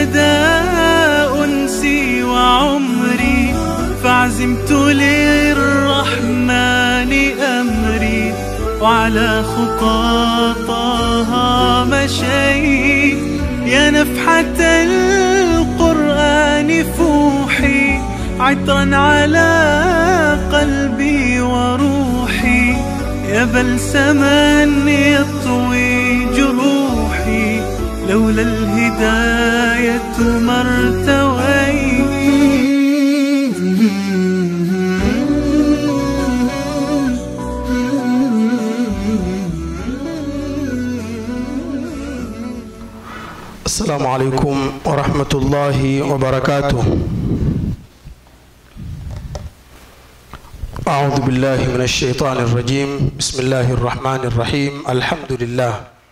للهدى أنسي وعمري فعزمت للرحمن أمري وعلى خطاطها مشيت يا نفحة القرآن فوحي عطرا على قلبي وروحي يا بلسما يطوي جروحي لولا الهداية ما السلام عليكم ورحمة الله وبركاته أعوذ بالله من الشيطان الرجيم بسم الله الرحمن الرحيم الحمد لله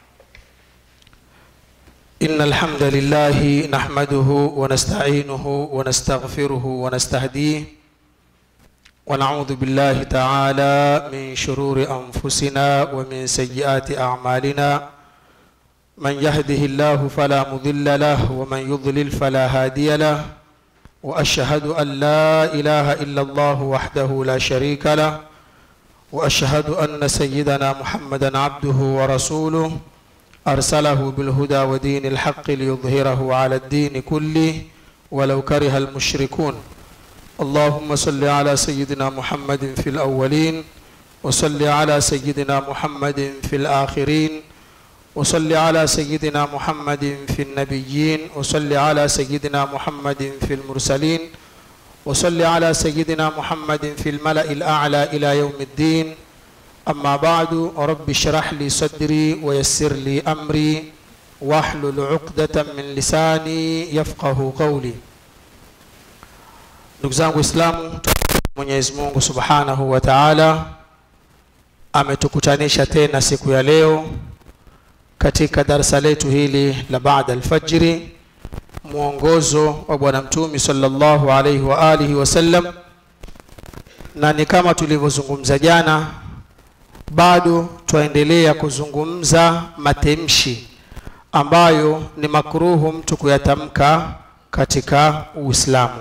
إن الحمد لله نحمده ونستعينه ونستغفره ونستهديه ونعوذ بالله تعالى من شرور أنفسنا ومن سيئات أعمالنا من يهده الله فلا مضل له ومن يضلل فلا هادي له واشهد ان لا اله الا الله وحده لا شريك له واشهد ان سيدنا محمدا عبده ورسوله ارسله بالهدى ودين الحق ليظهره على الدين كله ولو كره المشركون اللهم صل على سيدنا محمد في الاولين وصل على سيدنا محمد في الاخرين وصل على سيدنا محمد في النبيين وصل على سيدنا محمد في المرسلين وصل على سيدنا محمد في الملأ الأعلى إلى يوم الدين أما بعد رب اشرح لي صدري ويسر لي أمري واحلل عقدة من لساني يفقه قولي ndugu zangu Islamu, Mwenyezi Mungu Subhanahu wa Ta'ala ametukutanisha tena siku ya leo katika darasa letu hili la baada alfajiri mwongozo wa bwana mtumi sallallahu alaihi wa alihi wasallam na ni kama tulivyozungumza jana bado twaendelea kuzungumza matemshi ambayo ni makruhu mtu kuyatamka katika uislamu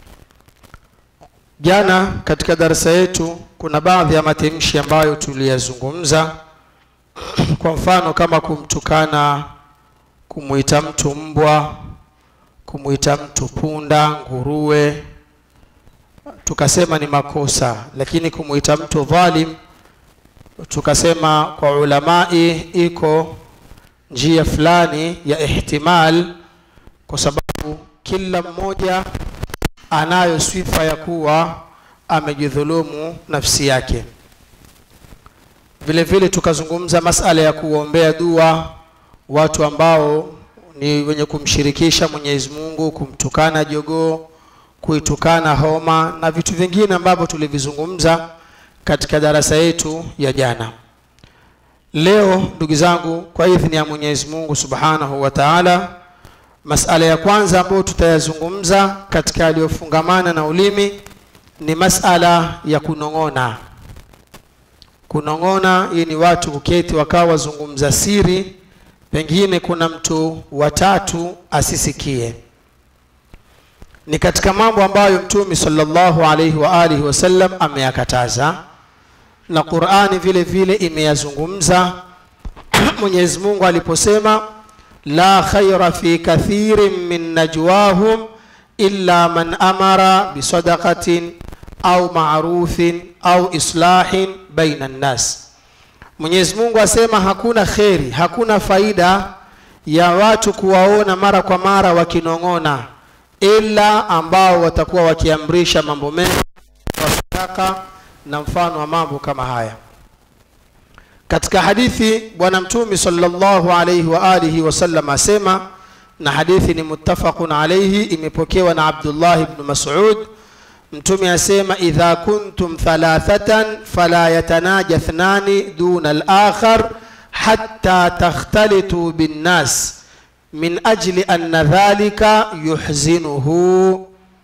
jana katika darasa yetu kuna baadhi ya matemshi ambayo tuliyazungumza kwa mfano kama kumtukana kumwita mtu mbwa kumwita mtu punda nguruwe tukasema ni makosa lakini kumwita mtu dhalim tukasema kwa ulamai iko njia fulani ya ihtimal kwa sababu kila mmoja anayo sifa ya kuwa amejidhulumu nafsi yake vile vile tukazungumza masala ya kuombea dua watu ambao ni wenye kumshirikisha Mwenyezi Mungu, kumtukana jogoo, kuitukana homa na vitu vingine ambavyo tulivizungumza katika darasa yetu ya jana. Leo ndugu zangu, kwa idhini ya Mwenyezi Mungu Subhanahu wa Ta'ala, masala ya kwanza ambayo tutayazungumza katika yaliyofungamana na ulimi ni masala ya kunong'ona kunong'ona hii ni watu kuketi wakawa wazungumza siri pengine kuna mtu watatu asisikie ni katika mambo ambayo mtume sallallahu alaihi wa alihi wasallam ameyakataza na qurani vile vile imeyazungumza mwenyezi mungu aliposema la khaira fi kathirin min najwahum illa man amara bisadaqatin au marufin au islahin baina nnas mwenyezi mungu asema hakuna kheri hakuna faida ya watu kuwaona mara kwa mara wakinong'ona ila ambao watakuwa wakiamrisha mambo mema wa sadaka na mfano wa mambo kama haya katika hadithi bwana mtume sallallahu alaihi wa alihi wasallam asema na hadithi ni muttafaqun alaihi imepokewa na abdullah ibn mas'ud mtume asema idha kuntum thalathatan fala yatanaja thnani duna al-akhar hatta takhtalitu binnas min ajli anna dhalika yuhzinuhu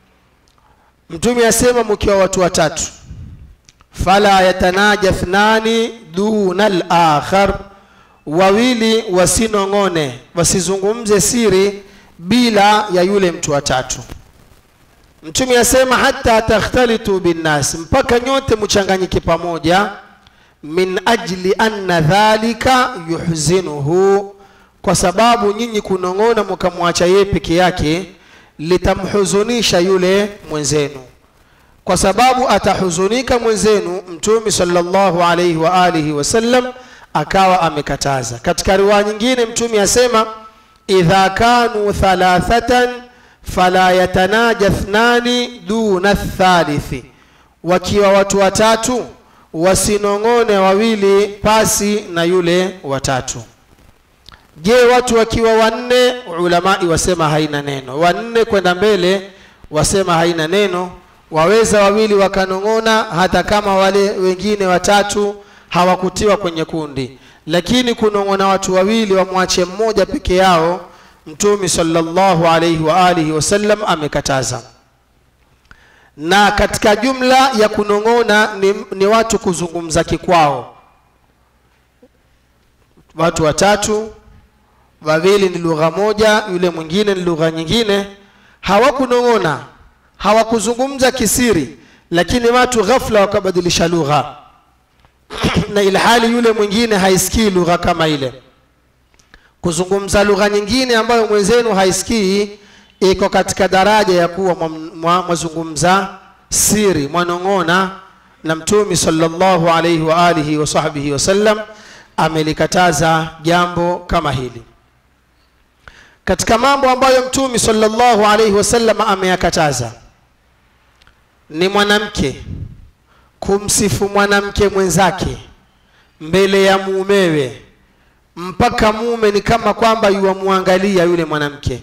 mtume asema mkiwa watu watatu fala yatanaja thnani duna al-akhar wawili wasinong'one wasizungumze siri bila ya yule mtu wa tatu mtume asema hata takhtalitu binnas mpaka nyote mchanganyike pamoja min ajli anna dhalika yuhzinuhu kwa sababu nyinyi kunong'ona mkamwacha yeye peke yake litamhuzunisha yule mwenzenu kwa sababu atahuzunika mwenzenu mtume sallallahu alaihi wa alihi wasallam akawa amekataza katika riwaya nyingine mtume asema idha kanu thalathatan fala yatanaja thnani duna thalithi wakiwa watu watatu wasinong'one wawili pasi na yule watatu je watu wakiwa wanne ulamai wasema haina neno wanne kwenda mbele wasema haina neno waweza wawili wakanong'ona hata kama wale wengine watatu hawakutiwa kwenye kundi lakini kunong'ona watu wawili wamwache mmoja peke yao mtume sallallahu alaihi wa alihi wasallam amekataza na katika jumla ya kunong'ona ni, ni watu kuzungumza kikwao watu watatu wawili ni lugha moja yule mwingine ni lugha nyingine hawakunong'ona hawakuzungumza kisiri lakini watu ghafla wakabadilisha lugha na ilhali yule mwingine haisikii lugha kama ile kuzungumza lugha nyingine ambayo mwenzenu haisikii iko katika daraja ya kuwa mwazungumza siri mwanong'ona na mtumi sallallahu alaihi wa alihi wa sahbihi wasallam amelikataza jambo kama hili katika mambo ambayo mtumi sallallahu alaihi wasallam ameyakataza ni mwanamke kumsifu mwanamke mwenzake mbele ya mumewe mpaka mume ni kama kwamba yuwamwangalia yule mwanamke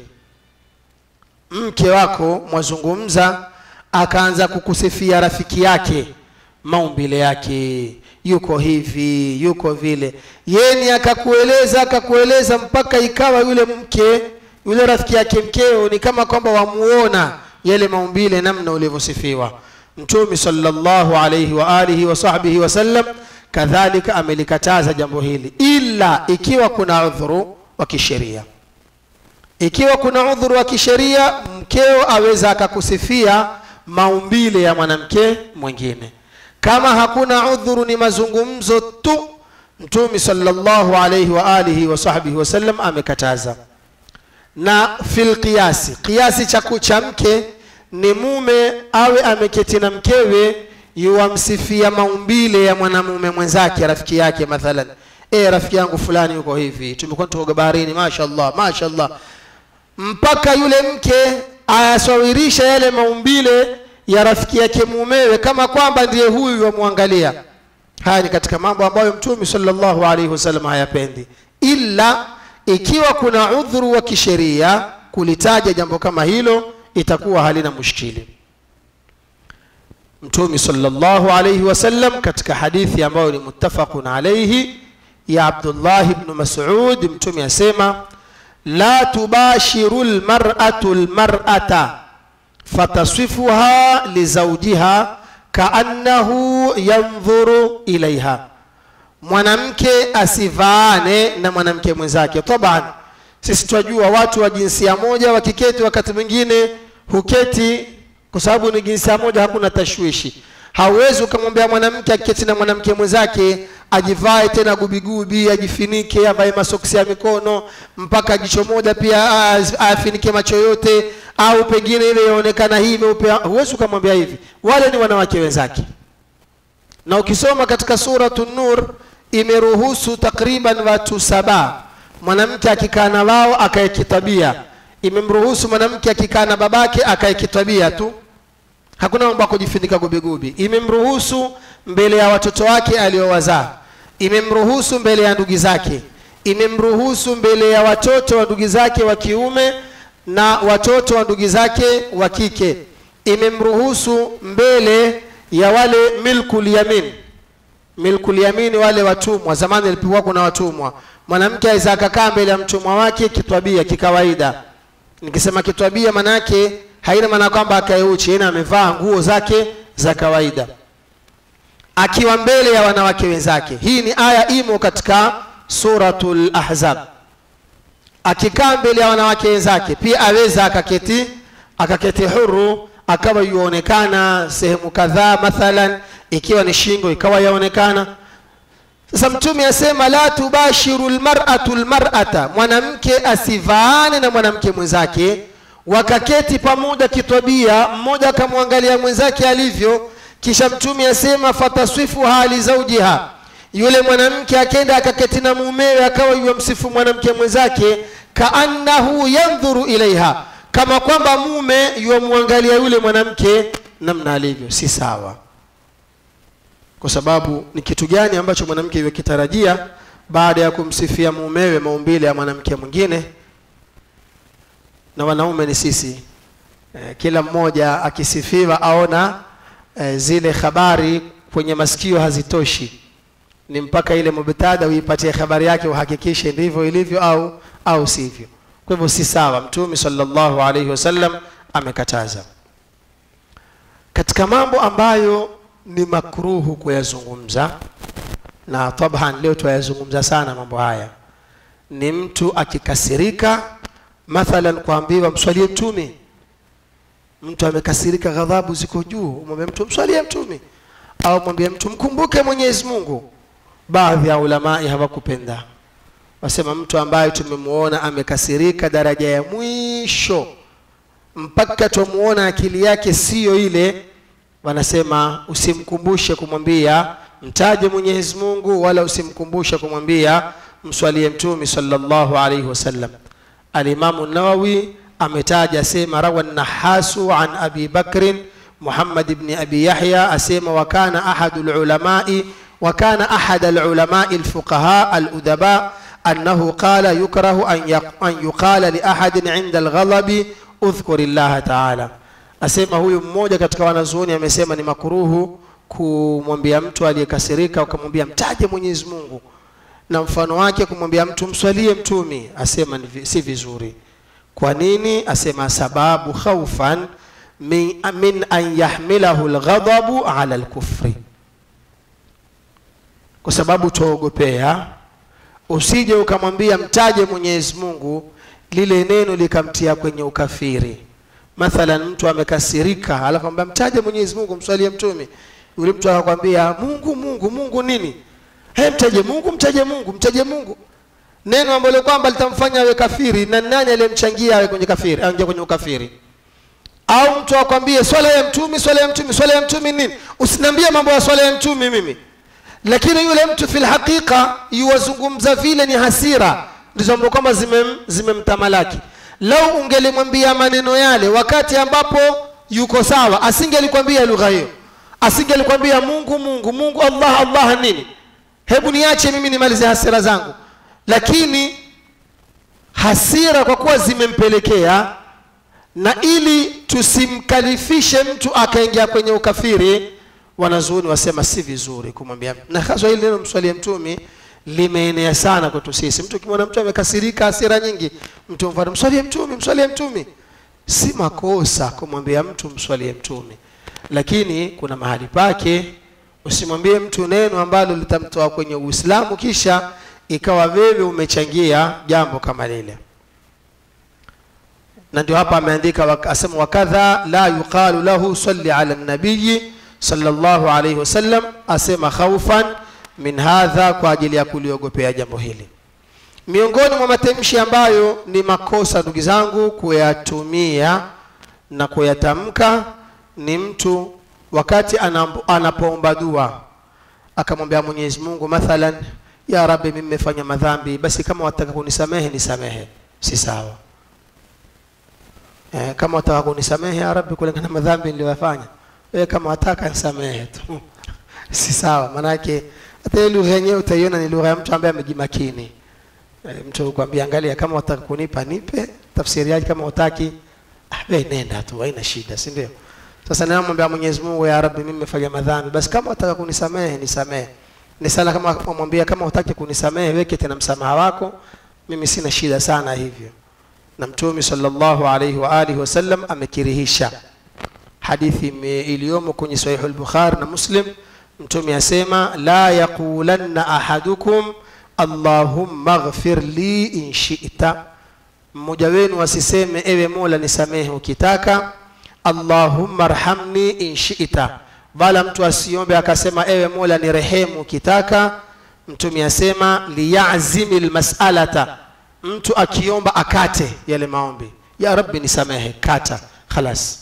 mke wako mwazungumza akaanza kukusifia rafiki yake maumbile yake yuko hivi yuko vile yeni akakueleza akakueleza mpaka ikawa yule mke yule rafiki yake mkeo ni kama kwamba wamuona yale maumbile namna ulivyosifiwa mtume sallallahu alayhi wa alihi wa sahbihi wasallam kadhalika amelikataza jambo hili ila ikiwa kuna udhuru wa kisheria ikiwa kuna udhuru wa kisheria mkeo aweza akakusifia maumbile ya mwanamke mwingine kama hakuna udhuru ni mazungumzo tu mtume sallallahu alayhi wa alihi wa sahbihi wasallam amekataza na fil qiyasi qiyasi cha cha mke ni mume awe ameketi na mkewe yuwamsifia maumbile ya mwanamume mwenzake rafiki yake mathalan e rafiki yangu fulani yuko hivi tumekuwa tukoga baharini mashallah mashallah mpaka yule mke ayasawirisha yale maumbile ya rafiki yake mumewe kama kwamba ndiye huyu wamwangalia haya ni katika mambo ambayo mtume sallallahu alaihi wasallam hayapendi ila ikiwa kuna udhuru wa kisheria kulitaja jambo kama hilo itakuwa halina mushkili mtume sallallahu alaihi wasallam katika hadithi ambayo ni muttafaqun alaihi ya abdullah ibn mas'ud mtume asema la tubashiru lmar'atu lmar'ata fataswifuha lizaujiha kaannahu yandhuru ilaiha mwanamke asivaane na mwanamke mwenzake taban sisi twajua watu wa jinsia moja wakiketi wakati mwingine huketi kwa sababu ni jinsia moja hakuna tashwishi hauwezi ukamwambia mwanamke akiketi na mwanamke mwenzake ajivae tena gubigubi ajifinike avae masoksi ya mikono mpaka jicho moja pia afinike macho yote au pengine ile yaonekana hii meupe huwezi ukamwambia hivi wale ni wanawake wenzake na ukisoma katika suratu nur imeruhusu takriban watu saba mwanamke akikaa na wao akae kitabia imemruhusu mwanamke akikaa na babake akae kitabia tu hakuna mambo ya kujifunika gubigubi imemruhusu mbele ya watoto wake aliowazaa imemruhusu mbele ya ndugu zake imemruhusu mbele ya watoto wa ndugu zake wa kiume na watoto wa ndugu zake wa kike imemruhusu mbele ya wale milkul yamin milkul yamin wale watumwa zamani ilipokuwa kuna watumwa mwanamke aweza akakaa mbele ya mtumwa wake kitwabia kikawaida nikisema kitwabia manake haina maana kwamba akaeuchi ina amevaa nguo zake za kawaida akiwa mbele ya wanawake wenzake hii ni aya imo katika suratul ahzab akikaa mbele ya wanawake wenzake pia aweza akaketi akaketi huru akawa yuonekana sehemu kadhaa mathalan ikiwa ni shingo ikawa yaonekana sasa mtume asema la tubashiru lmaratu lmarata mwanamke asivaane na mwanamke mwenzake wakaketi pamoja kitabia mmoja akamwangalia mwenzake alivyo kisha mtume asema fataswifu hali zaujiha yule mwanamke akenda akaketi na mumewe akawa yuwamsifu mwanamke mwenzake kaannahu yandhuru ilaiha kama kwamba mume yuwamwangalia yule mwanamke namna alivyo si sawa kwa sababu ni kitu gani ambacho mwanamke yukitarajia baada ya kumsifia mumewe maumbile ya mwanamke mwingine na wanaume ni sisi e, kila mmoja akisifiwa aona e, zile habari kwenye masikio hazitoshi ni mpaka ile mubtada uipatie habari yake uhakikishe ndivyo ilivyo au au sivyo kwa hivyo si sawa mtume sallallahu alaihi wasallam amekataza katika mambo ambayo ni makruhu kuyazungumza na tabhan leo tuyazungumza sana mambo haya ni mtu akikasirika mathalan kuambiwa mswalie mtume mtu amekasirika ghadhabu ziko juu umwambie mtu mswalie mtume au mwambie mtu mkumbuke mwenyezi mungu baadhi ya ulamai hawakupenda wasema mtu ambaye tumemwona amekasirika daraja ya mwisho mpaka twamuona akili yake siyo ile wanasema usimkumbushe kumwambia mtaje mwenyezi mungu wala usimkumbushe kumwambia mswalie mtumi sallallahu alaihi wasallam alimamu nawawi ametaja asema rawa nahasu an abi bakrin muhammad bni abi yahya asema wakana ahadu lulamai وكان أحد العلماء الفقهاء الأدباء أنه قال يكره أن يقال لأحد عند الغضب اذكر الله تعالى asema huyu mmoja katika wanazuoni amesema ni makuruhu kumwambia mtu aliyekasirika ukamwambia mtaje mwenyezi mungu na mfano wake kumwambia mtu mswalie mtumi asema ni, si vizuri kwa nini asema sababu khaufan min, min an yahmilahu lghadabu ala lkufri kwa sababu twaogopea usije ukamwambia mtaje mwenyezi mungu lile neno likamtia kwenye ukafiri mathalan mtu amekasirika alafu ambia mtaje mwenyezi mungu mswalie mtume yule mtu akakwambia mungu mungu mungu nini he mtaje mungu mtaje mungu mtaje mungu neno ambalo kwamba litamfanya awe kafiri na nani aliyemchangia awe kwenye kafiri aingia kwenye ukafiri au mtu akwambie swala ya mtumi swala ya mtumi swala ya mtumi nini usiniambie mambo ya swala ya mtumi mimi lakini yule mtu fil haqiqa yuwazungumza vile ni hasira ndizo ambazo kwamba zimem, zimemtamalaki lau ungelimwambia maneno yale wakati ambapo yuko sawa asingelikwambia lugha hiyo asingelikwambia mungu mungu mungu allah allah nini hebu niache mimi nimalize hasira zangu lakini hasira kwa kuwa zimempelekea na ili tusimkalifishe mtu akaingia kwenye ukafiri wanazuoni wasema si vizuri kumwambia na haswa hili neno mswalie mtumi limeenea sana kwetu sisi mtu ukimwona mtu amekasirika hasira nyingi mtu mfano mswalie mtumi mswalie mtumi si makosa kumwambia mtu mswalie mtumi lakini kuna mahali pake usimwambie mtu neno ambalo litamtoa kwenye uislamu kisha ikawa wewe umechangia jambo kama lile na ndio hapa ameandika asema wakadha la yuqalu lahu salli ala nabiyi sallallahu alayhi wasallam asema khaufan min hadha kwa ajili ya kuliogopea jambo hili miongoni mwa matamshi ambayo ni makosa ndugu zangu kuyatumia na kuyatamka ni mtu wakati anapoomba dua akamwambia mwenyezi mungu mathalan ya rabbi mimi nimefanya madhambi basi kama wataka kunisamehe nisamehe si sawa eh, kama wataka kunisamehe ya rabbi kulingana na madhambi niliyoyafanya wewe kama wataka nisamehe tu si sawa manake hata ile lugha yenyewe utaiona ni lugha ya mtu ambaye amejimakini e, mtu kwambia angalia kama wataka kunipa nipe tafsiri yake kama utaki ah, wewe nenda tu haina shida si ndio sasa namwambia Mwenyezi Mungu ya Rabbi mimi nimefanya madhambi basi kama wataka kunisamehe nisamehe ni sala kama umwambia kama utaki kunisamehe weke tena msamaha wako mimi sina shida sana hivyo na mtume sallallahu alaihi wa alihi wasallam amekirihisha hadithi iliyomo kwenye sahihu al-Bukhari na Muslim mtume asema la yaqulanna ahadukum allahumma ighfir li in shi'ta mmoja wenu asiseme ewe mola nisamehe ukitaka allahumma rhamni in shita wala mtu asiombe akasema ewe mola ni rehemu ukitaka mtume asema liyazimi lmasalata mtu akiomba akate yale maombi ya rabbi nisamehe kata khalas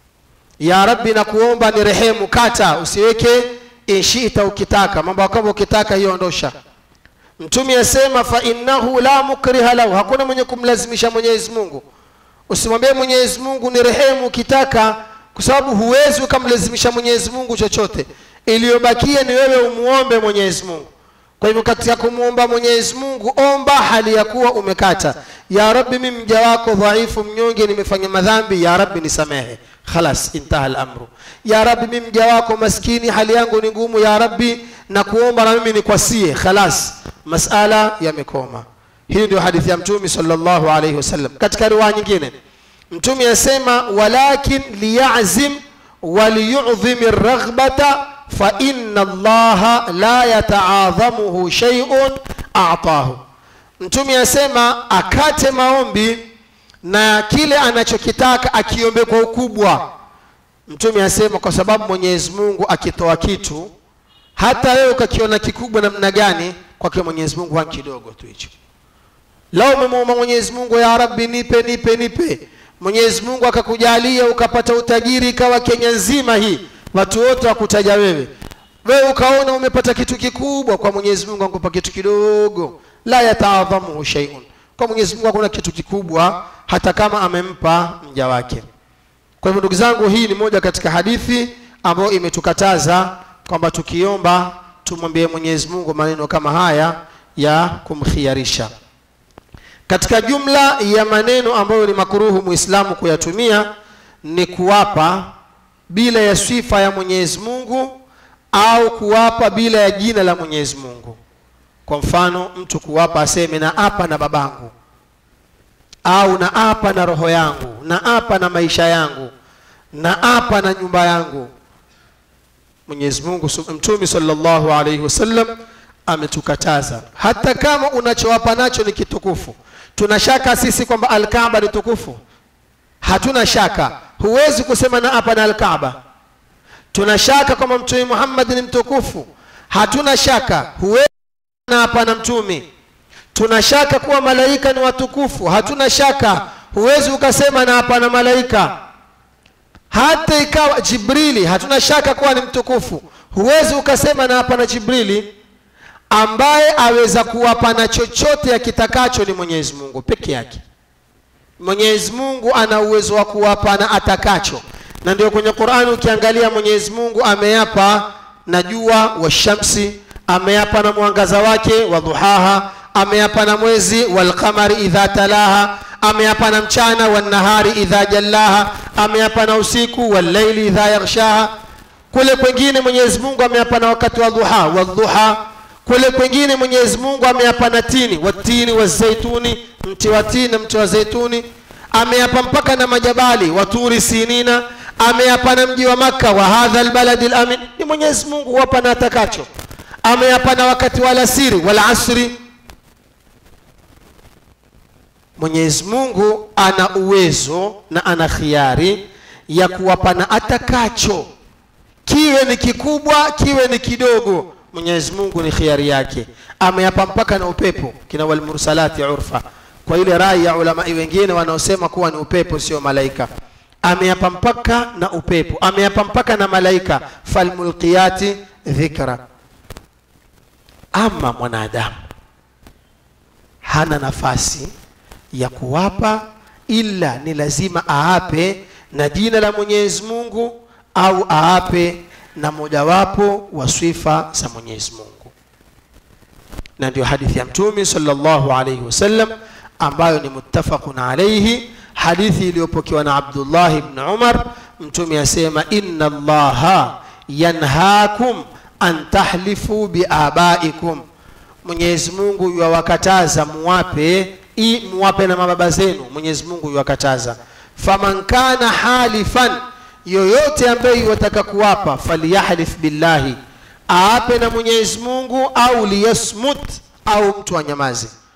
ya rabbi nakuomba ni rehemu kata usiweke inshita ukitaka mambo kama ukitaka hiyo ondosha mtume asema fa innahu la mukriha lahu hakuna mwenye kumlazimisha mwenyezi mungu usimwambie mwenyezi mungu ni rehemu ukitaka kwa sababu huwezi ukamlazimisha mwenyezi mungu chochote iliyobakia ni wewe umuombe mwenyezi mungu kwa hivyo katika kumwomba mwenyezi mungu omba hali ya kuwa umekata ya rabbi mi mja wako dhaifu mnyonge nimefanya madhambi ya rabbi nisamehe khalas intaha lamru ya rabbi mi mja wako maskini hali yangu ni ngumu ya rabbi na kuomba na mimi nikwasie khalas masala yamekoma hii ndio hadithi ya mtume sallallahu alaihi wasallam katika riwaya nyingine mtume asema walakin liyazim waliyudhim raghbata fa inna allaha la yataadhamuhu shay'un a'tahu mtume asema akate maombi na kile anachokitaka akiombe kwa ukubwa mtume asema kwa sababu mwenyezi mungu akitoa kitu hata wewe ukakiona kikubwa namna gani kwake mwenyezi mungu hani kidogo tu hicho lao umemwomba mwenyezi mungu ya rabbi nipe nipe nipe mwenyezi mungu akakujalia ukapata utajiri ikawa kenya nzima hii watu wote wakutaja wewe wewe ukaona umepata kitu kikubwa kwa mwenyezi mungu akupa kitu kidogo la yataadhamuhu shaiun kwa mwenyezi mungu hakuna kitu kikubwa hata kama amempa mja wake kwa hivyo ndugu zangu hii ni moja katika hadithi ambayo imetukataza kwamba tukiomba tumwambie mwenyezi mungu maneno kama haya ya kumkhiarisha katika jumla ya maneno ambayo ni makuruhu muislamu kuyatumia ni kuwapa bila ya sifa ya mwenyezi mungu au kuwapa bila ya jina la mwenyezi mungu kwa mfano mtu kuwapa aseme na apa na babangu au na apa na roho yangu na apa na maisha yangu na apa na nyumba yangu mwenyezi mungu mtume sallallahu alaihi wasallam ametukataza hata kama unachowapa nacho ni kitukufu tuna shaka sisi kwamba alkaaba ni tukufu hatuna shaka huwezi kusema na hapa na alkaaba tuna shaka kwamba mtume muhammad ni mtukufu hatuna shaka huwezi na hapa na mtume tuna shaka kuwa malaika ni watukufu hatuna shaka huwezi ukasema na hapa na malaika hata ikawa jibrili hatuna shaka kuwa ni mtukufu huwezi ukasema na hapa na jibrili ambaye aweza kuwapa na chochote akitakacho ni mwenyezi mungu peke yake mwenyezi mungu ana uwezo wa kuwapa na atakacho na ndio kwenye qurani ukiangalia mwenyezi mungu ameyapa na jua wa shamsi ameyapa na mwangaza wake wa dhuhaha ameyapa na mwezi walqamari idha talaha ameyapa na mchana wannahari idha jallaha ameyapa na usiku wallaili idha yaghshaha kule kwengine mwenyezi mungu ameyapa na wakati wa dhuha wadhuha kule kwengine mwenyezi mungu ameyapa na tini watini wazaituni mti wa tini na mti wa zaituni ameyapa mpaka na majabali waturi sinina ameyapa na mji wa makka wa hadha lbaladi lamin ni mwenyezi mungu huwapa na atakacho ameyapa na wakati wa alasiri walasri mwenyezi mungu ana uwezo na ana khiari ya kuwapa na atakacho kiwe ni kikubwa kiwe ni kidogo mwenyezi mungu ni khiari yake ameyapa mpaka na upepo kina walmursalati urfa kwa ile rai ya ulamai wengine wanaosema kuwa ni upepo sio malaika ameyapa mpaka na upepo ameyapa mpaka na malaika falmulqiyati dhikra ama mwanadamu hana nafasi ya kuwapa ila ni lazima aape na jina la mwenyezi mungu au aape na mojawapo wa sifa za mwenyezi mungu na ndio hadithi ya mtume sallallahu alaihi wasallam ambayo ni muttafaqun alaihi hadithi iliyopokewa na abdullah ibn umar mtume asema inna allaha yanhakum an tahlifu biabaikum mwenyezi mungu yuwakataza muwape i muwape na mababa zenu mwenyezi mungu yuwakataza faman kana halifan yoyote ambaye yuwataka kuwapa falyahlif billahi aape na mwenyezi mungu au liyasmut au mtu anyamaze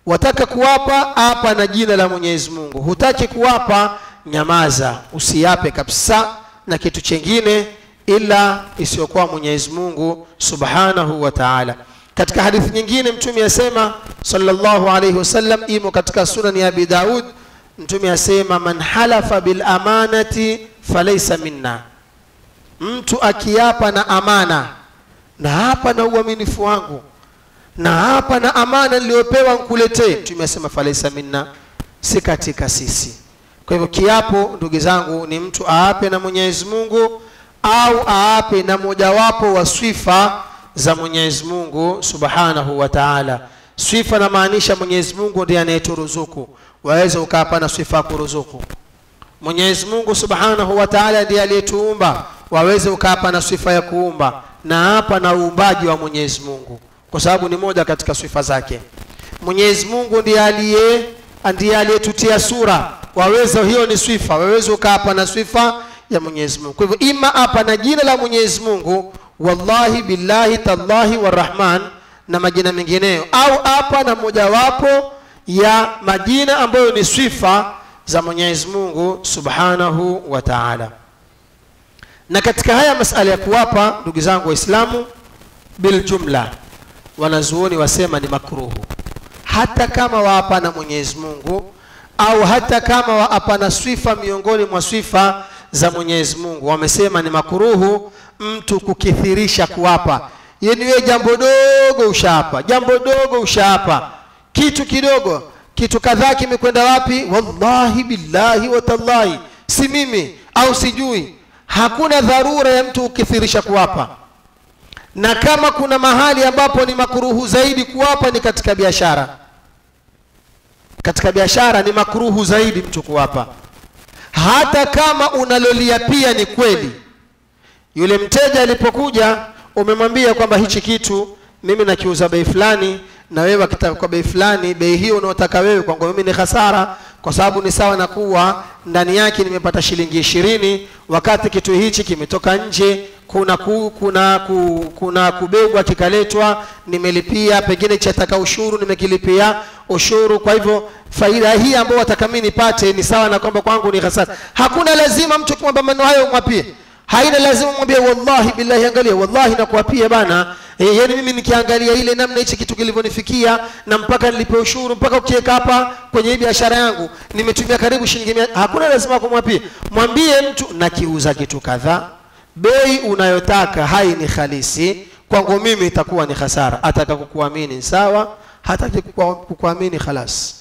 wataka kuwapa apa na jina la mwenyezi mungu hutaki kuwapa nyamaza usiape kabisa na kitu chengine ila isiyokuwa mwenyezi mungu subhanahu wa taala katika hadithi nyingine mtume asema sallallahu alaihi wasallam imo katika sunani ya abi daud mtume asema man halafa bilamanati falaisa minna mtu akiapa na amana na hapa na uaminifu wangu na hapa na amana niliyopewa nkuletee mtume asema falaisa minna si katika sisi kwa hivyo kiapo ndugu zangu ni mtu aape na mwenyezi mungu au aape na mojawapo wa swifa za mwenyezi mungu subhanahu wa taala swifa namaanisha mwenyezi mungu ndiye anayeturuzuku waweza ukaapa na swifa ya kuruzuku mwenyezi mungu subhanahu wa taala ndiye aliyetuumba waweze ukaapa na sifa ya kuumba na hapa na uumbaji wa mwenyezi mungu kwa sababu ni moja katika sifa zake mwenyezi mungu ndiye aliye ndiye aliyetutia sura waweza hiyo ni sifa waweza ukaapa na sifa ya mwenyezi mungu kwa hivyo ima hapa na jina la mwenyezi mungu wallahi billahi tallahi warahman na majina mengineyo au hapa na mojawapo ya majina ambayo ni sifa za mwenyezi mungu subhanahu wa taala na katika haya masala ya kuwapa ndugu zangu waislamu biljumla wanazuoni wasema ni makruhu hata kama waapa na mwenyezi mungu au hata kama waapa na swifa miongoni mwa swifa za mwenyezi mungu wamesema ni makuruhu mtu kukithirisha kuwapa yani wewe jambo dogo ushaapa jambo dogo ushaapa kitu kidogo kitu kadhaa kimekwenda wapi wallahi billahi watallahi si mimi au sijui hakuna dharura ya mtu kukithirisha kuwapa na kama kuna mahali ambapo ni makuruhu zaidi kuwapa ni katika biashara katika biashara ni makruhu zaidi mtu kuwapa hata kama unalolia pia ni kweli yule mteja alipokuja umemwambia kwamba hichi kitu mimi nakiuza bei fulani na wewe akitaka kwa bei fulani bei hiyo unaotaka wewe kwangu mimi ni hasara kwa sababu ni sawa na kuwa ndani yake nimepata shilingi ishirini wakati kitu hichi kimetoka nje kuna ku, kuna ku, kuna kubebwa kikaletwa nimelipia pengine chataka ushuru nimekilipia ushuru kwa hivyo faida hii ambayo wataka mimi nipate ni sawa na kwamba kwangu ni hasara hakuna lazima mtu kumwambia maneno hayo umwapie haina lazima mwambie wallahi billahi angalia wallahi nakuapia bana e, yani mimi nikiangalia ile namna hichi kitu kilivyonifikia na mpaka nilipe ushuru mpaka ukiweka hapa kwenye hii biashara yangu nimetumia karibu shilingi mia hakuna lazima kumwapia mwambie mtu nakiuza kitu kadhaa bei unayotaka hai ni halisi kwangu mimi itakuwa ni hasara ataka kukuamini sawa hataki kukuamini khalas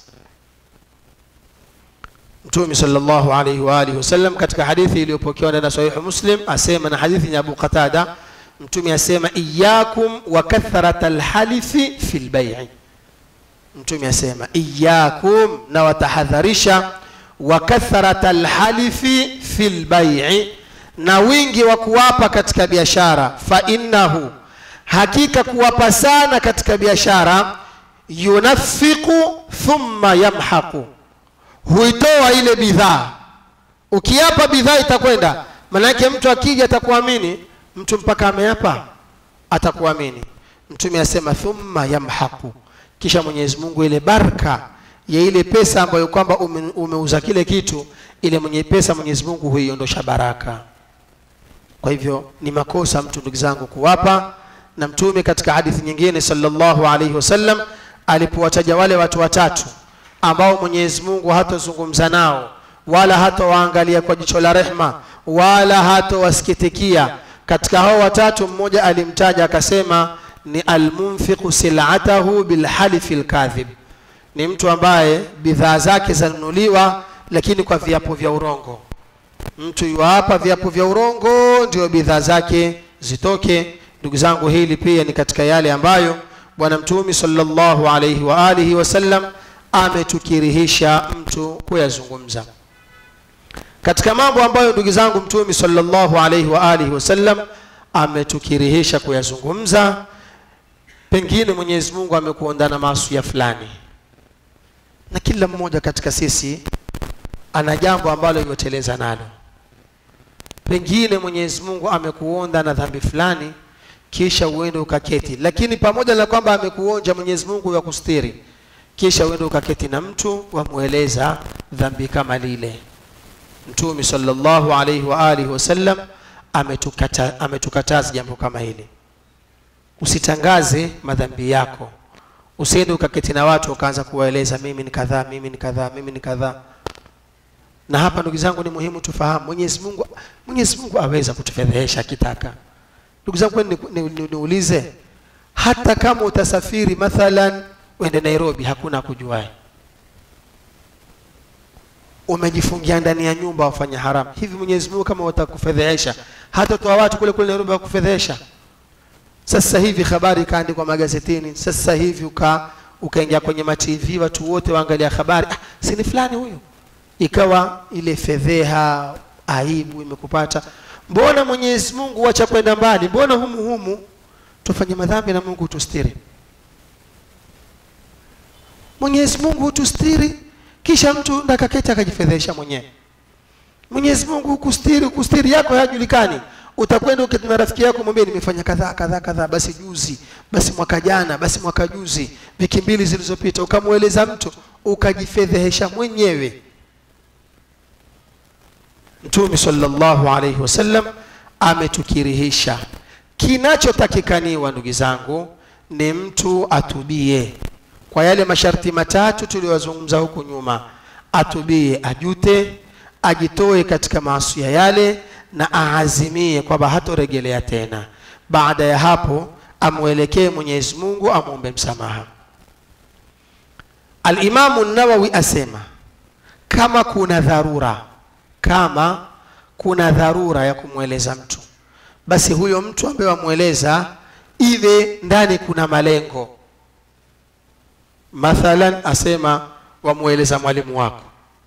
mtume sallallahu alaihi wa alihi wasallam katika hadithi iliyopokewa ndani ya sahihu muslim asema na hadithi ya abu qatada mtume asema iyakum wa kathrat alhalifi fi lbai'i mtume asema iyakum na watahadharisha wa kathrat alhalifi fi lbai'i na wingi wa kuwapa katika biashara fa innahu hakika kuwapa sana katika biashara yunafiqu thumma yamhaqu huitoa ile bidhaa ukiapa bidhaa itakwenda manake mtu akija atakuamini mtu mpaka ameapa atakuamini mtume asema thumma yamhaqu kisha mwenyezi mungu ile baraka ya ile pesa ambayo kwamba ume, umeuza kile kitu ile mwenye pesa mwenyezi mungu huiondosha baraka kwa hivyo ni makosa mtu ndugu zangu kuwapa na mtume katika hadithi nyingine sallallahu alaihi wasallam alipowataja wale watu watatu ambao mwenyezi mungu hatazungumza nao wala hatawaangalia kwa jicho la rehma wala hatawasikitikia katika hao watatu mmoja alimtaja akasema ni almunfiqu silatahu bilhalifi lkadhib ni mtu ambaye bidhaa zake zanunuliwa lakini kwa viapo vya urongo mtu yuwapa viapo vya urongo ndio bidhaa zake zitoke ndugu zangu hili pia ni katika yale ambayo bwana mtume sallallahu alaihi wa alihi wasallam ametukirihisha mtu kuyazungumza katika mambo ambayo ndugu zangu mtume sallallahu alaihi wa alihi wasallam ametukirihisha kuyazungumza pengine mwenyezi mungu amekuonda na maasuya fulani na kila mmoja katika sisi ana jambo ambalo yoteleza nalo pengine mwenyezi mungu amekuonda na dhambi fulani kisha uende ukaketi lakini pamoja na kwamba amekuonja mwenyezi mungu ya kustiri kisha uende ukaketi na mtu wamweleza dhambi kama lile mtume sallallahu alaihi wa alihi wasallam ametukata, ametukataza jambo kama hili usitangaze madhambi yako usiende ukaketi na watu ukaanza kuwaeleza mimi ni kadhaa mimi ni kadhaa mimi ni kadhaa na hapa ndugu zangu ni muhimu tufahamu mwenyezi mungu mwenyezi mungu aweza kutufedhehesha akitaka ndugu zangu kwani ni- ni- ni- niulize hata kama utasafiri mathalan uende nairobi hakuna kujuae umejifungia ndani ya nyumba wafanya haramu hivi mwenyezi mungu kama watakufedhehesha hata toa watu kule kule nairobi wakufedhehesha sasa hivi habari ikaandikwa magazetini sasa hivi uka ukaingia kwenye matv watu wote waangalia habari ah, sini fulani huyo ikawa ile fedheha aibu imekupata mbona mwenyezi mungu wacha kwenda mbali mbona humu humu tufanye madhambi na mungu tustiri mwenyezi mungu hutustiri kisha mtu ndakaketi akajifedhesha mwenyewe mwenyezi mungu hukustiri kustiri yako hayajulikani utakwenda uketi na rafiki yako mwambie nimefanya kadhaa kadhaa kadhaa basi juzi basi mwaka jana basi mwaka juzi wiki mbili zilizopita ukamweleza mtu ukajifedhehesha mwenyewe mtume sallallahu alaihi wasallam ametukirihisha kinachotakikaniwa ndugu zangu ni mtu atubie kwa yale masharti matatu tuliyozungumza huku nyuma atubie ajute ajitoe katika maasia yale na aazimie kwamba hatoregelea tena baada ya hapo amwelekee mwenyezi mungu amwombe msamaha alimamu nawawi asema kama kuna dharura kama kuna dharura ya kumweleza mtu basi huyo mtu ambaye wamweleza iwe ndani kuna malengo mathalan asema wamweleza mwalimu wako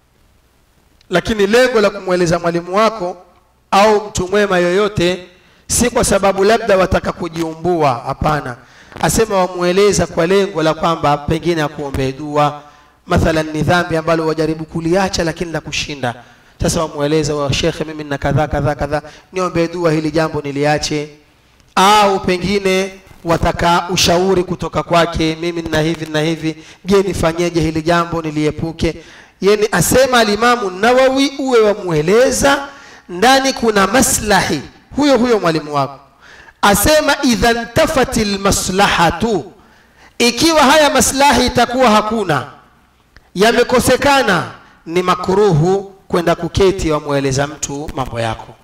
lakini lengo la kumweleza mwalimu wako au mtu mwema yoyote si kwa sababu labda wataka kujiumbua hapana asema wamweleza kwa lengo la kwamba pengine akuombee dua mathalan ni dhambi ambalo wajaribu kuliacha lakini la kushinda sasa wamweleza wa shekhe mimi nina kadhaa kadhaa kadhaa niombee dua hili jambo niliache au pengine wataka ushauri kutoka kwake mimi nina hivi na hivi je nifanyeje hili jambo niliepuke yani asema alimamu nawawi uwe wamweleza ndani kuna maslahi huyo huyo mwalimu wako asema idha ntafati lmaslahatu ikiwa haya maslahi itakuwa hakuna yamekosekana ni makruhu kwenda kuketi wamweleza mtu mambo yako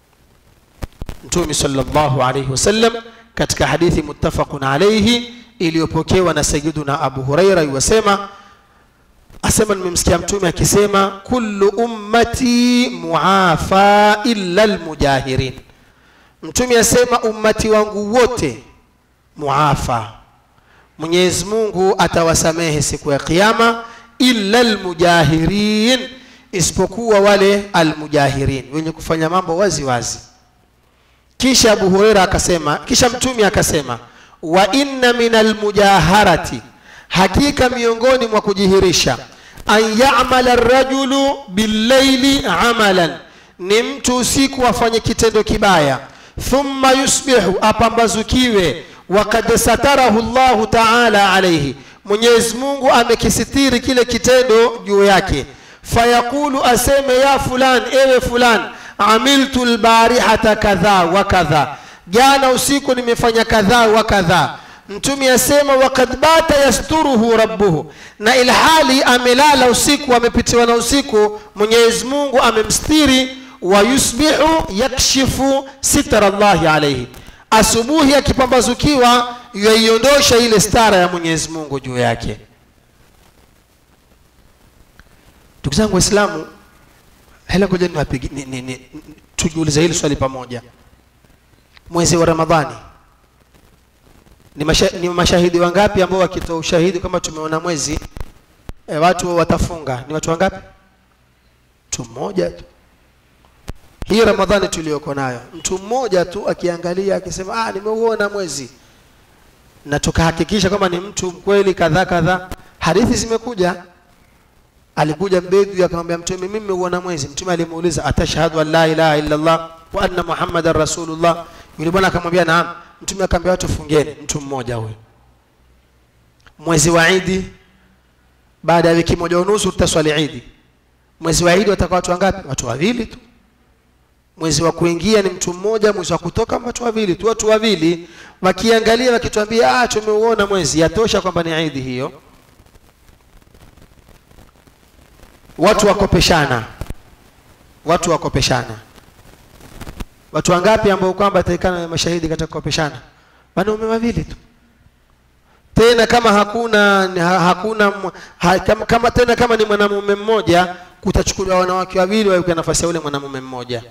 mtume sallallahu alaihi wasallam katika hadithi muttafaqun alaihi iliyopokewa na sayiduna abu huraira iwasema asema nimemsikia mtume akisema kullu ummati muafa illa almujahirin mtume asema ummati wangu wote muafa mwenyezi mungu atawasamehe siku ya kiyama illa almujahirin isipokuwa wale almujahirin wenye kufanya mambo wazi wazi kisha abu hureira akasema kisha mtume akasema wa inna min almujaharati hakika miongoni mwa kujihirisha an yamala rajulu billaili amalan ni mtu usiku afanye kitendo kibaya thumma yusbihu apambazukiwe wakad satarahu llahu taala alaihi mwenyezi mungu amekisitiri kile kitendo juu yake fayaqulu aseme ya fulan ewe fulan amiltu lbarihata kadha wa kadha jana usiku nimefanya kadhaa wa kadhaa mtume asema wakad bata yasturuhu rabbuhu na ilhali amelala usiku amepitiwa na usiku mwenyezi mungu amemstiri wa yusbihu yakshifu sitra llahi alaihi asubuhi akipambazukiwa yaiondosha ile stara ya mwenyezi mungu juu yake ndugu zangu waislamu hela ngoja niwapigi ni, ni, ni, tujiulize hili swali pamoja mwezi wa ramadhani ni, masha, ni mashahidi wangapi ambao wakitoa ushahidi kama tumeona mwezi e, watu watafunga ni watu wangapi mtu mmoja tu hii ramadhani tuliyoko nayo mtu mmoja tu akiangalia akisema ah, nimeuona mwezi na tukahakikisha kwamba ni mtu mkweli kadhaa kadhaa hadithi zimekuja alikuja mbedui akamwambia mtume mimi nimeuona mwezi mtume alimuuliza atashhadu an la ilaha illa allah wa anna muhammadan rasulullah yule bwana akamwambia naam mtume akamwambia watu fungeni mtu mmoja huyo mwezi wa idi baada ya wiki moja unusu tutaswali idi mwezi wa idi watakuwa watu wangapi watu wawili tu mwezi wa kuingia ni mtu mmoja mwezi wa kutoka watu wawili tu watu wawili wakiangalia wakituambia ah tumeuona mwezi yatosha kwamba ni idi hiyo watu wakopeshana watu wakopeshana watu wangapi ambao kwamba ataikana mashahidi katika kukopeshana wanaume wawili tu tena kama hakuna ha, hakuna ha, kama, kama tena kama ni mwanamume mmoja kutachukuliwa wanawake wawili waweke nafasi ya yule mwanamume mmoja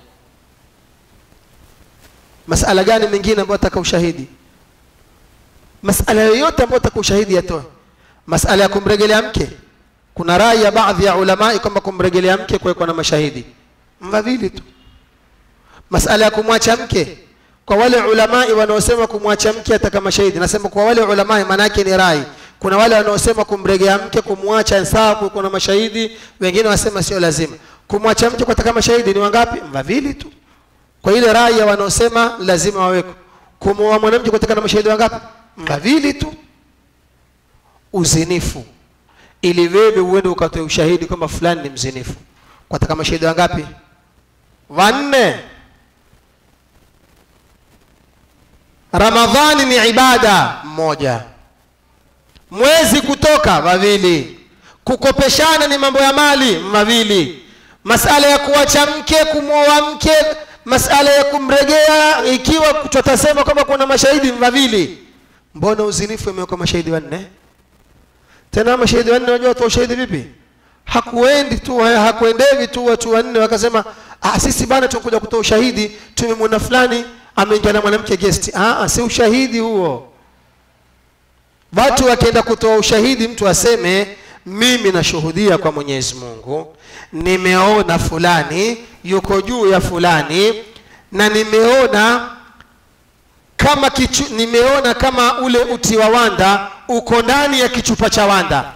masala gani mengine ambayo ataka ushahidi masala yoyote ambayo ataka ushahidi yatoe masala ya kumregelea mke kuna rai ya baadhi ya ulamai kwamba kumregelea mke kuwekwa na mashahidi mawili tu masala ya kumwacha mke kwa wale ulamai wanaosema kumwacha mke ataka mashahidi nasema kwa wale ulamai maana yake ni rai kuna wale wanaosema kumregea mke kumwacha sawa kuwekwa na mashahidi wengine wasema sio lazima kumwacha mke kutaka mashahidi ni wangapi wawili tu kwa ile rai ya wanaosema lazima waweko kumuoa mwanamke kutaka na mashahidi wangapi wawili tu uzinifu ili wewe uende ukatoe ushahidi kwamba fulani ni mzinifu kwataka mashahidi wangapi wanne ramadhani ni ibada mmoja mwezi kutoka wawili kukopeshana ni mambo ya mali mawili masala ya kuacha mke kumwoa mke masala ya kumregea ikiwa tutasema kwamba kuna mashahidi mawili mbona uzinifu imewekwa mashahidi wanne tena mashahidi wanne unajua watu ushahidi vipi hakuendi tu hakuendevi tu watu wanne wakasema ah, sisi bana tunakuja kutoa ushahidi tumemwona fulani ameingia na mwanamke guest ah, si ushahidi huo watu wakienda kutoa ushahidi mtu aseme mimi nashuhudia kwa mwenyezi mungu nimeona fulani yuko juu ya fulani na nimeona kama kichu, nimeona kama ule uti wa wanda uko ndani ya kichupa cha wanda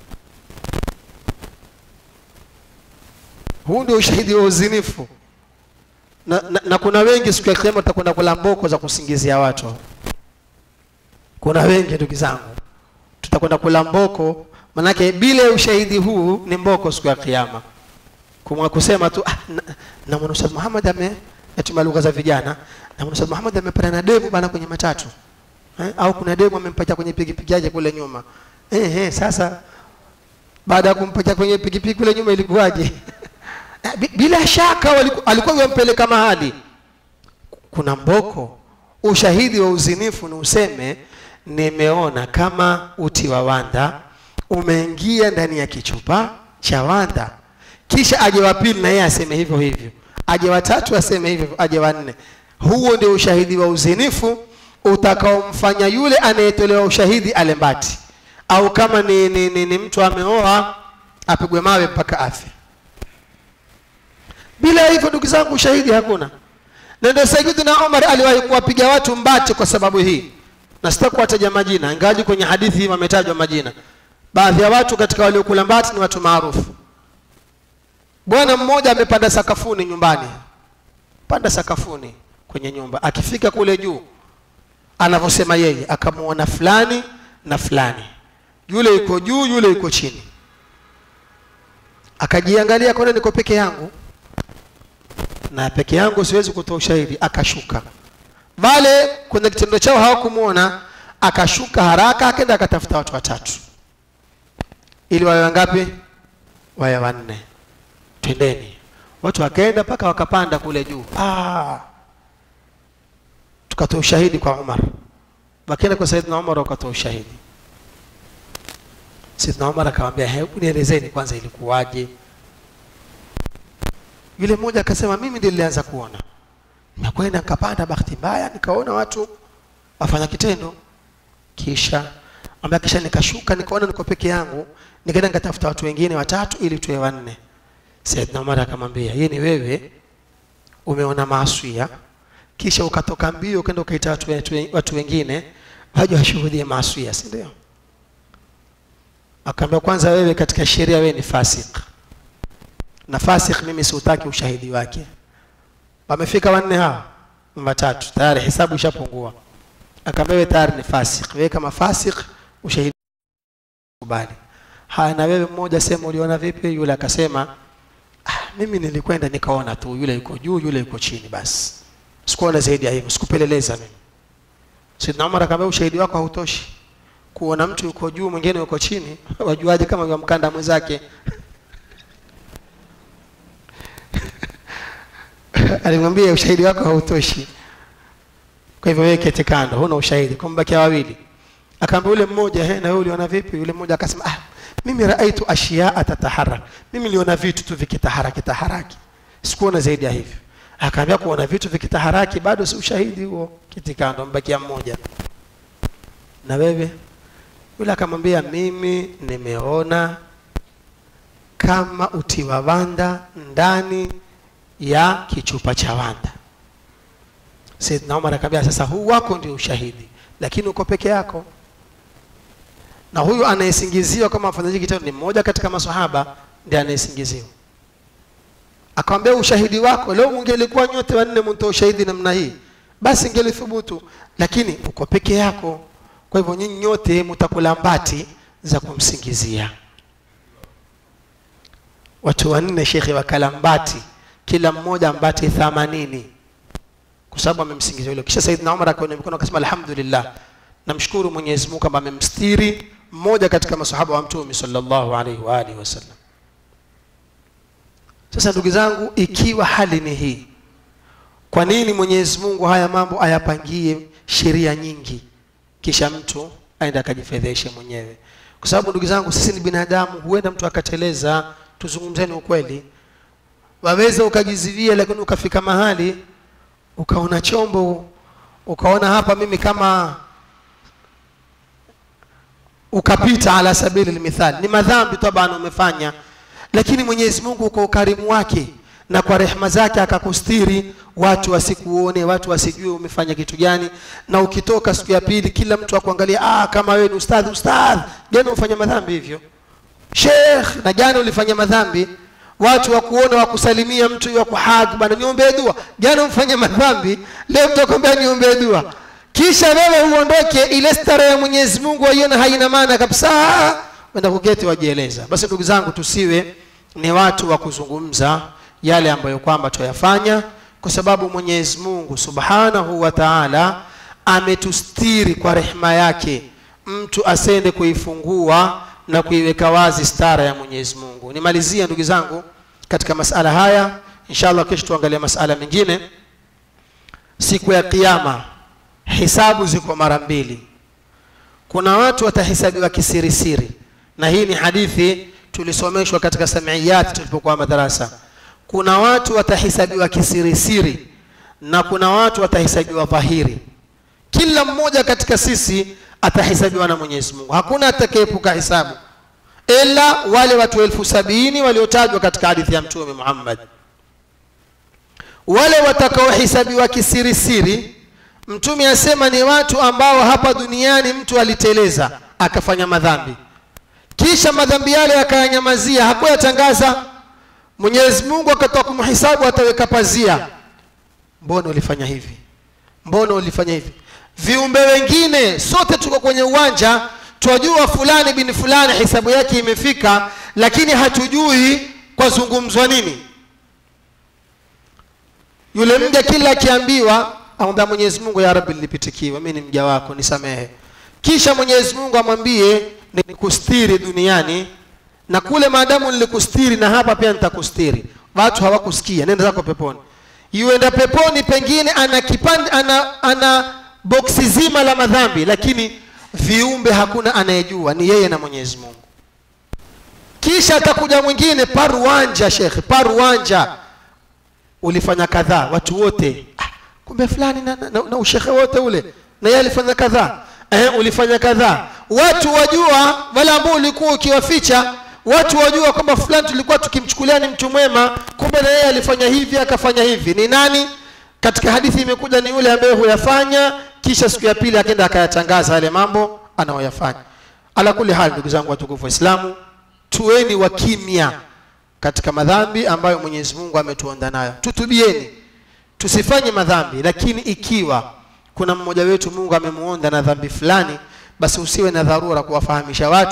huu ndio ushahidi wa uzinifu na, na, na kuna wengi siku ya kiama tutakwenda kula mboko za kusingizia watu kuna wengi ndugu zangu tutakwenda kula mboko manake bila ushahidi huu ni mboko siku ya kiama kumwa kusema tu ah, na, na mwana Ustadh Muhammad ame natumia lugha za vijana na mwana Ustadh Muhammad amepata na demu bana kwenye matatu eh, au kuna demu amempatia kwenye pikipiki yake kule nyuma eh, eh, sasa baada ya kumpatia kwenye pikipiki kule nyuma ilikuwaje bila shaka waliku, alikuwa yampeleka mahali kuna mboko ushahidi wa uzinifu ni useme nimeona kama uti wa wanda umeingia ndani ya kichupa cha wanda kisha aje wa pili na yeye aseme hivyo hivyo aje watatu aseme hivyo aje wanne huo ndio ushahidi wa uzinifu utakaomfanya yule anayetolewa ushahidi alembati au kama ni, ni, ni, ni mtu ameoa apigwe mawe mpaka afe bila hivyo ndugu zangu ushahidi hakuna na ndio sayyidina umar aliwahi kuwapiga watu mbati kwa sababu hii na sitakuwataja majina ingawaji kwenye hadithi hii wametajwa majina baadhi ya watu katika waliokula mbati ni watu maarufu bwana mmoja amepanda sakafuni nyumbani panda sakafuni kwenye nyumba akifika kule juu anavyosema yeye akamwona fulani na fulani yule yuko juu yule yuko chini akajiangalia kone niko peke yangu na peke yangu siwezi kutoa ushahidi akashuka wale kwenye kitendo chao hawakumwona akashuka haraka akaenda akatafuta watu watatu ili wawe wangapi wawe wanne twendeni watu wakaenda mpaka wakapanda kule juu ah. tukatoa ushahidi kwa umar wakaenda kwa saidna umar wakatoa ushahidi saidna umar akamwambia hebu nielezeni kwanza ilikuwaje yule mmoja akasema mimi ndiye nilianza kuona nimekwenda nikapanda bahati mbaya nikaona watu wafanya kitendo kisha ambaye kisha nikashuka nikaona niko peke yangu nikaenda nikatafuta watu wengine watatu ili tuwe wanne Saidna Umar akamwambia yeye ni wewe umeona maaswia kisha ukatoka mbio ukaenda ukaita watu, watu, watu wengine waje washuhudie maaswia si ndio akaambia kwanza wewe katika sheria wewe ni fasik na fasik mimi siutaki ushahidi wake wamefika wanne hawa watatu tayari hesabu ishapungua akaambia wewe tayari ni fasik wewe kama fasik ushahidi kubali haya na wewe mmoja sema uliona vipi yule akasema ah, mimi nilikwenda nikaona tu yule yuko juu yule yuko chini basi sikuona zaidi ya hivyo sikupeleleza mimi sidna umar akamwambia ushahidi wako hautoshi kuona mtu yuko juu mwingine yuko chini wajuaje kama yamkanda mwenzake alimwambia ushahidi wako hautoshi kwa hivyo wewe kete kando huna ushahidi kumbakia wawili akaambia yule mmoja he na wewe uliona vipi yule mmoja akasema ah mimi raaitu ashiyaa tataharak mimi niliona vitu tu vikitaharaki taharaki sikuona zaidi ya hivyo akaambia kuona vitu vikitaharaki bado si ushahidi huo kiti kando mbakia mmoja na wewe yule akamwambia mimi nimeona kama uti wa wanda ndani ya kichupa cha wanda Saidna Umar akamwambia sasa huu wako ndio ushahidi lakini uko peke yako na huyu anayesingiziwa kama mfanyaji kitendo ni mmoja katika maswahaba ndiye anayesingiziwa akamwambia ushahidi wako leo mungelikuwa nyote wanne mtoa ushahidi namna hii basi ingelithubutu lakini uko peke yako kwa hivyo nyinyi nyote mtakula mbati za kumsingizia watu wanne shekhe wakala mbati kila mmoja mbati thamanini kwa sababu amemsingizia yule kisha saidna umar akaona mikono akasema alhamdulillah namshukuru mwenyezi mungu kwamba amemstiri mmoja katika masahaba wa mtume sallallahu alaihi wa alihi wasallam sasa ndugu zangu ikiwa hali ni hii kwa nini mwenyezi mungu haya mambo ayapangie sheria nyingi kisha mtu aende akajifedheshe mwenyewe kwa sababu ndugu zangu sisi ni binadamu huenda mtu akateleza tuzungumzeni ukweli waweza ukajizivia lakini ukafika mahali ukaona chombo ukaona hapa mimi kama ukapita ala sabili lmithali ni madhambi tabana umefanya lakini mwenyezi mungu kwa ukarimu wake na kwa rehema zake akakustiri watu wasikuone watu wasijue umefanya kitu gani na ukitoka siku ya pili kila mtu akuangalia ah, kama wewe ni ustadhi ustadhi jana ufanya madhambi hivyo shekh na jana ulifanya madhambi watu wakuona wakusalimia mtu wa kuhag bana niombee dua jana umfanya madhambi leo mtu akwambia niombee dua kisha wewe uondoke ile stara ya mwenyezi mungu waiona haina maana kabisa wenda kuketi wajieleza basi ndugu zangu tusiwe ni watu wa kuzungumza yale ambayo kwamba tuyafanya kwa sababu mwenyezi mungu subhanahu wa taala ametustiri kwa rehema yake mtu asende kuifungua na kuiweka wazi stara ya mwenyezi mungu nimalizia ndugu zangu katika masala haya inshallah kesho tuangalie masala mengine siku ya kiama hisabu ziko mara mbili kuna watu watahesabiwa kisirisiri na hii ni hadithi tulisomeshwa katika samiyati tulipokuwa madarasa kuna watu watahesabiwa kisirisiri na kuna watu watahesabiwa dhahiri kila mmoja katika sisi atahesabiwa na mwenyezi mungu hakuna atakayeepuka hisabu ila wale watu elfu sabini waliotajwa katika hadithi ya mtume muhammad wale watakaohesabiwa kisirisiri mtume asema ni watu ambao hapa duniani mtu aliteleza akafanya madhambi kisha madhambi yale akayanyamazia hakuyatangaza mwenyezi mungu akatoa kumhisabu ataweka pazia mbona ulifanya hivi mbona ulifanya hivi viumbe wengine sote tuko kwenye uwanja twajua fulani bin fulani hisabu yake imefika lakini hatujui kwa zungumzwa nini yule mja kila akiambiwa amwambia mwenyezi mungu ya rabbi nilipitikiwa mi ni mja wako nisamehe kisha mwenyezi mungu amwambie nikustiri duniani na kule maadamu nilikustiri na hapa pia nitakustiri watu hawakusikia nenda zako peponi yuenda peponi pengine ana kipande ana, ana boksi zima la madhambi lakini viumbe hakuna anayejua ni yeye na mwenyezi mungu kisha atakuja mwingine paruanja shekhe paruanja ulifanya kadhaa watu wote ah, kumbe fulani na, na, na, na ushekhe wote ule na yeye alifanya kadhaa eh, ulifanya kadhaa watu wajua wale ambao ulikuwa ukiwaficha watu wajua kwamba fulani tulikuwa tukimchukulia ni mtu mwema kumbe na yeye alifanya hivi akafanya hivi ni nani katika hadithi imekuja ni yule ambaye huyafanya kisha siku ya pili akenda akayatangaza yale mambo anayoyafanya ala kuli hali ndugu zangu watukufu waislamu tuweni wa kimya katika madhambi ambayo mwenyezi mungu ametuonda nayo tutubieni tusifanye madhambi lakini ikiwa kuna mmoja wetu mungu amemuonda na dhambi fulani basi usiwe na dharura kuwafahamisha watu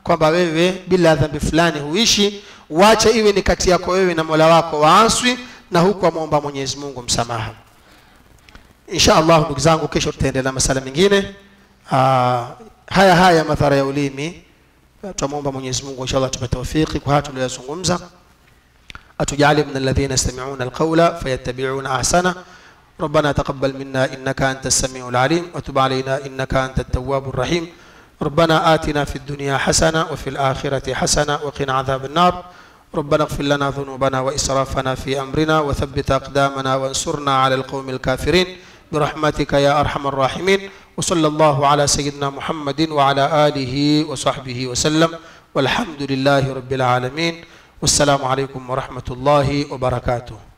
kwamba wewe bila dhambi fulani huishi wacha iwe ni kati yako wewe na mola wako waaswi na huku amwomba mwenyezi mungu msamaha insha allah ndugu zangu kesho tutaendelea na masala mengine Ah, haya haya madhara ya ulimi tunamwomba mwenyezi mungu insha allah tupe taufiki kwa haya tuliyozungumza atujalie min alladhina yastami'una alqawla fayattabi'una ahsana ربنا تقبل منا انك انت السميع العليم وتب علينا انك انت التواب الرحيم ربنا آتنا في الدنيا حسنه وفي الاخره حسنه وقنا عذاب النار ربنا اغفر لنا ذنوبنا واسرافنا في امرنا وثبت اقدامنا وانصرنا على القوم الكافرين برحمتك يا ارحم الراحمين وصلى الله على سيدنا محمد وعلى اله وصحبه وسلم والحمد لله رب العالمين والسلام عليكم ورحمه الله وبركاته